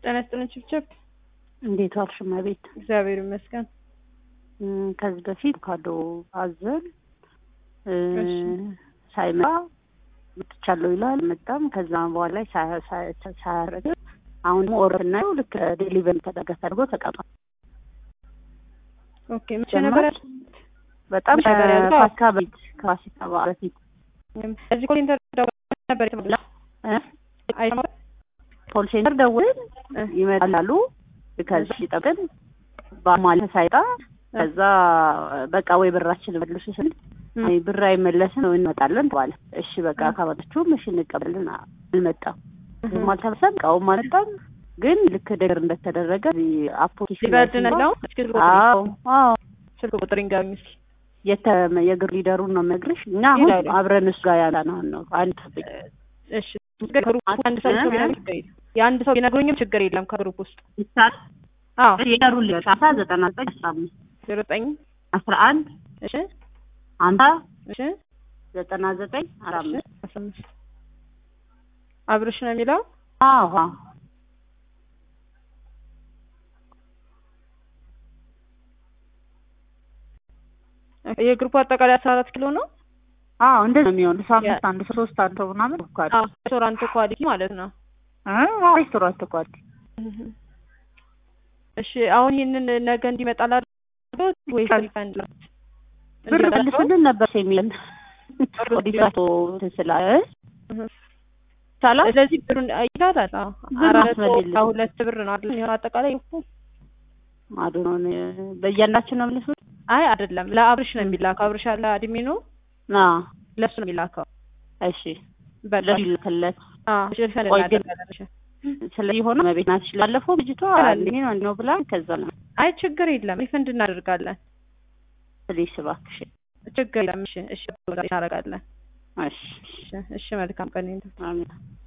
ጤና ይስጥልን ችብችብ። እንዴት ዋልሽ እመቤት? እግዚአብሔር ይመስገን። እም፣ ከዚህ በፊት ካዶ አዘን እ፣ እሺ። ሳይመጣ መጥቻለሁ ይላል መጣም። ከዛ በኋላ ላይ ሳያ- ሳያ- ሳያደርግ አሁን ደግሞ ኦርደር ስናየው ልክ ዴሊቨሪ ተደረገ ተደርጎ ተቀምጧል። ኦኬ መቼ ነበር ያልኩት? በጣም መቼ ነበር ያልከው? ከፋሲካ በፊት ከፋሲካ በዓል በፊት እዚህ ኮል ኢንተር ደውለው ነበር የተባለው እ፣ አይሰማም? ኮል ሴንተር ደውለን እ፣ ይመጣሉ። ከዚህ ሲጠብቅን በማለት ሳይጣ ከዛ በቃ ወይ ብራችን መልሱ ስል እ፣ አይ ብር አይመለስም ነው እንመጣለን ተባለ። እሺ በቃ ካመጣችሁም እሺ እንቀበልን። አልመጣም ዝም አልተበሰም እቃውም አልመጣም። ግን ልክ ነገር እንደተደረገ እዚህ አፕሊኬሽን ላይ ሊበርድ ነው እስኪ ስልክ ቁጥር አዎ አዎ ስልክ ቁጥር ይንገሩኝ እስኪ። የተ የእግር ሊደሩን ነው የምነግርሽ። እኛ አሁን ይላሉ። አብረን እሱ ጋር ያላነውን ነው አንድ ጠብቂ እሺ ከግሩፕ አንድ ሰው ሰው ቢነግሩኝ ችግር የለም። የአንድ ሰው ቢነግሩኝም ችግር የለም ከግሩፕ ውስጥ ይቻል አዎ የደሩን ሊደር አስራ ዘጠና ዘጠኝ አስራ አምስት ዜሮ ዘጠኝ አስራ አንድ እሺ አምሳ እሺ ዘጠና ዘጠኝ አስራ እሺ አምስት አስራ አምስት አብርሽ ነው የሚለው አዎ አዎ የግሩፕ አጠቃላይ አስራ አራት ኪሎ ነው። አዎ እንደዚህ ነው የሚሆን። ሰው አምስት አንድ ሰው ሶስት አንድ ሰው ምናምን እኮ አለ። አዎ ሬስቶራንት ኳሊቲ ማለት ነው። እ ሬስቶራንት እኮ አለ። እሺ አሁን ይህንን ነገ እንዲመጣ ላድርገው ወይስ ሪፈንድ ላ ብር መልሱልን ነበር የሚለን ኦዲሳቶ ስላለ ይቻላል። ስለዚህ ብሩን ይላታል። አዎ ብር አራት ማስመልልን። መቶ ሁለት ብር ነው አይደል? የሚሆነው አጠቃላይ እኮ አዶኖን በእያንዳችን ነው መልሱት። አይ አይደለም፣ ለአብርሽ ነው የሚላከው። አብርሽ አለ አድሜ ነው አ ለሱ ነው የሚላከው። እሺ በቃ ለዚህ ልክለት አዎ ሪፈንድ ቆይ ግን- እናደርጋለን። ስለዚህ ሆነ መቤት ናት ላለፈው ልጅቷ አንዴ ነው አንዴ ነው ብላ ከዛ ነው አይ ችግር የለም ሪፈንድ እናደርጋለን። ስለዚህ እባክሽ ችግር የለም። እሺ እሺ እናደርጋለን። እሺ እሺ እሺ መልካም ቀን ይሁን። አሜን